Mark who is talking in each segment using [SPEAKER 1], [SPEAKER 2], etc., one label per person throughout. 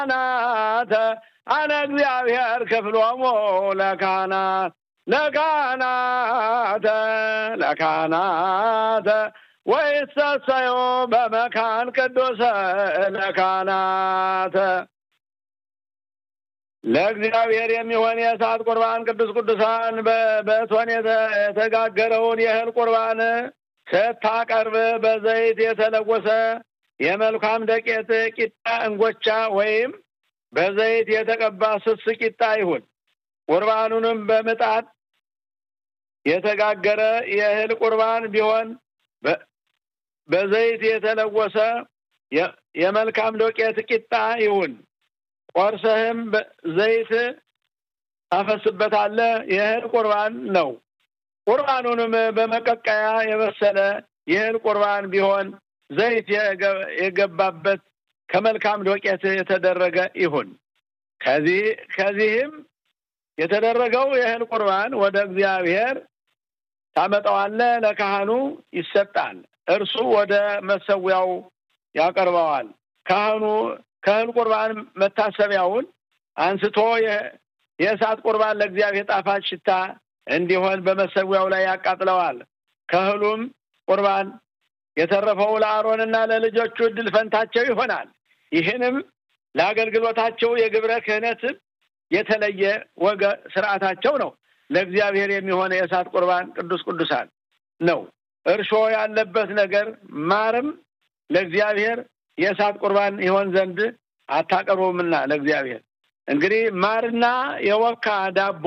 [SPEAKER 1] ካህናተ አነ እግዚአብሔር ክፍሎሙ ለካህናት ለካህናተ ለካህናተ ወይሰሰዮ በመካን ቅዱሰ ለካህናተ ለእግዚአብሔር የሚሆን የእሳት ቁርባን ቅዱስ ቅዱሳን በእቶን የተጋገረውን የእህል ቁርባን ስታቀርብ በዘይት የተለወሰ የመልካም ደቄት ቂጣ እንጎቻ ወይም በዘይት የተቀባ ስስ ቂጣ ይሁን። ቁርባኑንም በምጣድ የተጋገረ የእህል ቁርባን ቢሆን በዘይት የተለወሰ የመልካም ዶቄት ቂጣ ይሁን። ቆርሰህም ዘይት ታፈስበታለህ። የእህል ቁርባን ነው። ቁርባኑንም በመቀቀያ የበሰለ የእህል ቁርባን ቢሆን ዘይት የገባበት ከመልካም ዶቄት የተደረገ ይሁን። ከዚህ ከዚህም የተደረገው የእህል ቁርባን ወደ እግዚአብሔር ታመጣዋለህ፣ ለካህኑ ይሰጣል። እርሱ ወደ መሰዊያው ያቀርበዋል። ካህኑ ከእህል ቁርባን መታሰቢያውን አንስቶ የእሳት ቁርባን ለእግዚአብሔር ጣፋጭ ሽታ እንዲሆን በመሰዊያው ላይ ያቃጥለዋል። ከእህሉም ቁርባን የተረፈው ለአሮንና ለልጆቹ እድል ፈንታቸው ይሆናል። ይህንም ለአገልግሎታቸው የግብረ ክህነት የተለየ ወገ ስርዓታቸው ነው። ለእግዚአብሔር የሚሆነ የእሳት ቁርባን ቅዱስ ቅዱሳን ነው። እርሾ ያለበት ነገር ማርም ለእግዚአብሔር የእሳት ቁርባን ይሆን ዘንድ አታቀርቡምና ለእግዚአብሔር እንግዲህ ማርና የወካ ዳቦ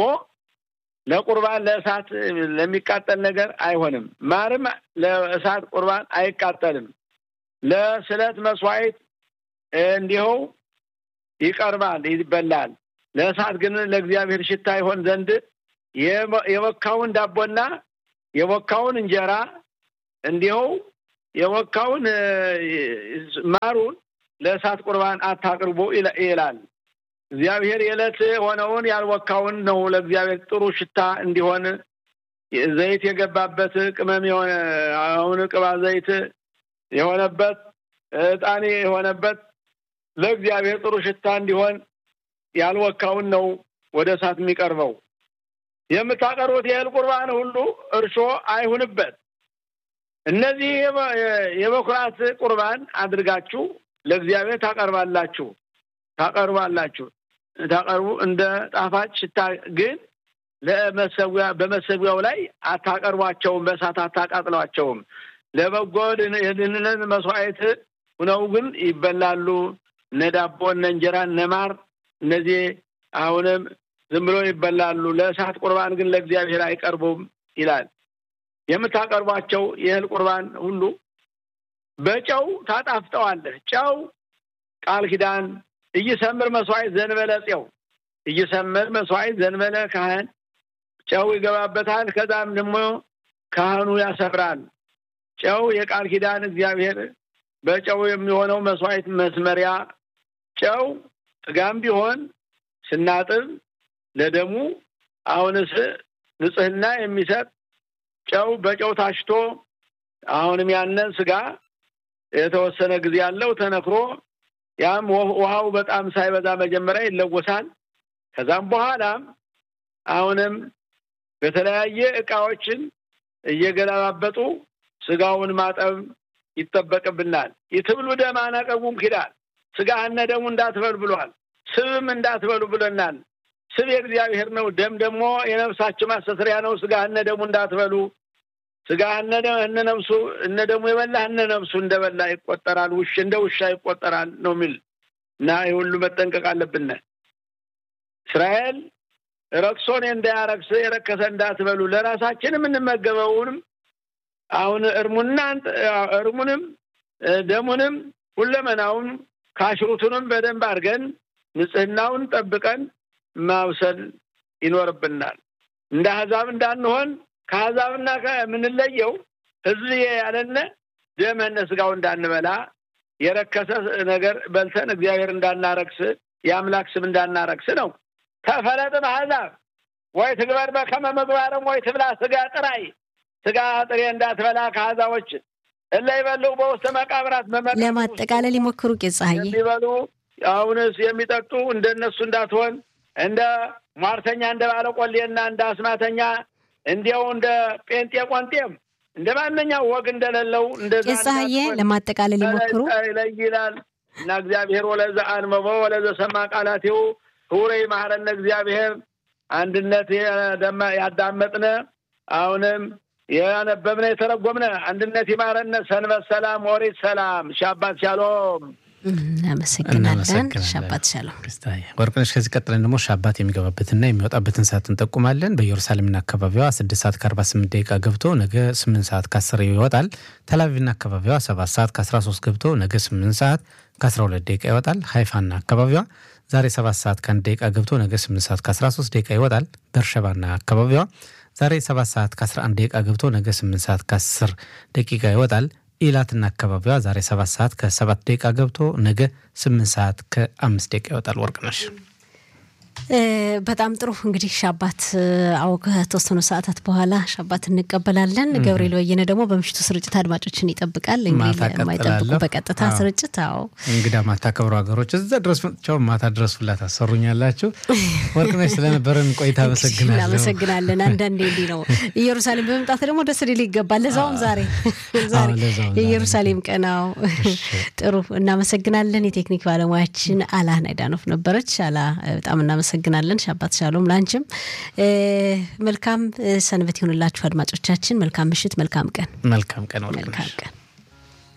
[SPEAKER 1] ለቁርባን ለእሳት ለሚቃጠል ነገር አይሆንም። ማርም ለእሳት ቁርባን አይቃጠልም። ለስለት መስዋዕት እንዲሁ ይቀርባል፣ ይበላል። ለእሳት ግን ለእግዚአብሔር ሽታ ይሆን ዘንድ የወካውን ዳቦና የወካውን እንጀራ እንዲሁ የወካውን ማሩን ለእሳት ቁርባን አታቅርቡ ይላል። እግዚአብሔር የዕለት ሆነውን ያልወካውን ነው ለእግዚአብሔር ጥሩ ሽታ እንዲሆን ዘይት የገባበት ቅመም የሆነ አሁን ቅባ ዘይት የሆነበት ዕጣኔ የሆነበት ለእግዚአብሔር ጥሩ ሽታ እንዲሆን ያልወካውን ነው ወደ እሳት የሚቀርበው። የምታቀርቡት የእህል ቁርባን ሁሉ እርሾ አይሁንበት። እነዚህ የበኩራት ቁርባን አድርጋችሁ ለእግዚአብሔር ታቀርባላችሁ ታቀርባላችሁ ታቀርቡ እንደ ጣፋጭ ሽታ ግን ለመሰዊያ በመሰዊያው ላይ አታቀርቧቸውም፣ በእሳት አታቃጥሏቸውም። ለበጎ የድህንነት መስዋዕት ሁነው ግን ይበላሉ። እነ ዳቦ፣ እነ እንጀራ፣ እነ ማር እነዚህ አሁንም ዝም ብሎ ይበላሉ። ለእሳት ቁርባን ግን ለእግዚአብሔር አይቀርቡም ይላል። የምታቀርቧቸው የእህል ቁርባን ሁሉ በጨው ታጣፍጠዋለህ። ጨው ቃል ኪዳን እይሰምር መስዋዕት ዘንበለ ፄው እይሰምር መስዋዕት ዘንበለ ካህን ጨው ይገባበታል። ከዛም ደግሞ ካህኑ ያሰምራል። ጨው የቃል ኪዳን እግዚአብሔር በጨው የሚሆነው መስዋዕት መስመሪያ ጨው ስጋም ቢሆን ስናጥብ ለደሙ አሁንስ ንጽህና የሚሰጥ ጨው በጨው ታሽቶ አሁንም ያንን ስጋ የተወሰነ ጊዜ ያለው ተነክሮ ያም ውሃው በጣም ሳይበዛ መጀመሪያ ይለወሳል። ከዛም በኋላም አሁንም በተለያየ እቃዎችን እየገለባበጡ ስጋውን ማጠብ ይጠበቅብናል። ይትብሉ ደም አናቀቡም ኪዳል ስጋህነ ደሙ እንዳትበሉ ብሏል። ስብም እንዳትበሉ ብለናል። ስብ የእግዚአብሔር ነው። ደም ደግሞ የነፍሳችን ማስተስሪያ ነው። ስጋህነ ደሙ እንዳትበሉ ስጋህነ እነ ነፍሱ እነ ደሙ የበላ እነ ነፍሱ እንደበላ ይቆጠራል። ውሽ እንደ ውሻ ይቆጠራል ነው የሚል እና ይህ ሁሉ መጠንቀቅ አለብን። እስራኤል ረክሶን እንዳያረክስ የረከሰ እንዳትበሉ ለራሳችን የምንመገበውንም አሁን እርሙና እርሙንም ደሙንም ሁለመናውን ካሽሩቱንም በደንብ አድርገን ንጽህናውን ጠብቀን ማብሰል ይኖርብናል። እንደ አሕዛብ እንዳንሆን ከአሕዛብና ከምንለየው ሕዝብ ያለነ ደመነ ስጋው እንዳንበላ የረከሰ ነገር በልተን እግዚአብሔር እንዳናረክስ የአምላክ ስም እንዳናረክስ ነው። ተፈለጥም አሕዛብ ወይ ትግበር በከመ ምግባርም ወይ ትብላ ስጋ ጥራይ ስጋ ጥሬ እንዳትበላ ከአሕዛቦች እለ ይበሉ በውስተ መቃብራት
[SPEAKER 2] ለማጠቃለል ይሞክሩ ቄስ ፀሐዬ
[SPEAKER 1] የሚበሉ አሁንስ የሚጠጡ እንደነሱ እንዳትሆን እንደ ሟርተኛ እንደ ባለቆሌና እንደ አስማተኛ እንዲያው እንደ ጴንጤ ቆንጤም እንደ ማንኛው ወግ እንደሌለው እንደዛ
[SPEAKER 2] ቄሳዬ ለማጠቃለል ይሞክሩ
[SPEAKER 1] ይላል እና እግዚአብሔር ወለዘ አንበቦ ወለዘ ሰማ ቃላቴው ህውረ ይማረነ እግዚአብሔር አንድነት ያዳመጥነ አሁንም ያነበብነ የተረጎምነ አንድነት ይማረነ። ሰንበት ሰላም፣ ኦሪት ሰላም፣ ሻባት ሻሎም።
[SPEAKER 2] እናመሰግናለን። ሻባት ሻሎም።
[SPEAKER 3] ወርቅነሽ፣ ከዚህ ቀጥለን ደግሞ ሻባት የሚገባበትና የሚወጣበትን ሰዓት እንጠቁማለን። በኢየሩሳሌምና አካባቢዋ ስድስት ሰዓት ከአርባ ስምንት ደቂቃ ገብቶ ነገ ስምንት ሰዓት ከአስር ይወጣል። ተላቪቭና አካባቢዋ ሰባት ሰዓት ከአስራ ሶስት ገብቶ ነገ ስምንት ሰዓት ከአስራ ሁለት ደቂቃ ይወጣል። ሀይፋና አካባቢዋ ዛሬ ሰባት ሰዓት ከአንድ ደቂቃ ገብቶ ነገ ስምንት ሰዓት ከአስራ ሶስት ደቂቃ ይወጣል። በርሸባና አካባቢዋ ዛሬ ሰባት ሰዓት ከ11 ደቂቃ ገብቶ ነገ 8 ሰዓት ከ10 ደቂቃ ይወጣል። ኢላትና አካባቢዋ ዛሬ 7 ሰዓት ከ7 ደቂቃ ገብቶ ነገ 8 ሰዓት ከ5 ደቂቃ ይወጣል። ወርቅነሽ
[SPEAKER 2] በጣም ጥሩ እንግዲህ ሻባት አዎ ከተወሰኑ ሰዓታት በኋላ ሻባት እንቀበላለን። ገብርኤል ወየነ ደግሞ በምሽቱ ስርጭት አድማጮችን ይጠብቃል። የማይጠብቁ በቀጥታ ስርጭት አዎ
[SPEAKER 3] እንግዳ ማታከብሩ ሀገሮች እዛ ድረስ መጥቻው ማታ ድረስ ፍላ ታሰሩኛላችሁ። ወርቅነሽ ስለነበረን ቆይታ አመሰግናለሁ።
[SPEAKER 2] እናመሰግናለን። አንዳንዴ እንዲህ ነው ኢየሩሳሌም በመምጣት ደግሞ ደስ ሊል ይገባል። ለዛውም ዛሬ ዛሬ የኢየሩሳሌም ቀናው ጥሩ እናመሰግናለን። የቴክኒክ ባለሙያችን አላ ናይዳኖፍ ነበረች። አላ በጣም እናመሰግናለን። ሻባት ሻሎም ላንችም መልካም ሰንበት ይሁንላችሁ አድማጮቻችን። መልካም ምሽት፣ መልካም ቀን፣
[SPEAKER 3] መልካም ቀን፣
[SPEAKER 2] መልካም ቀን።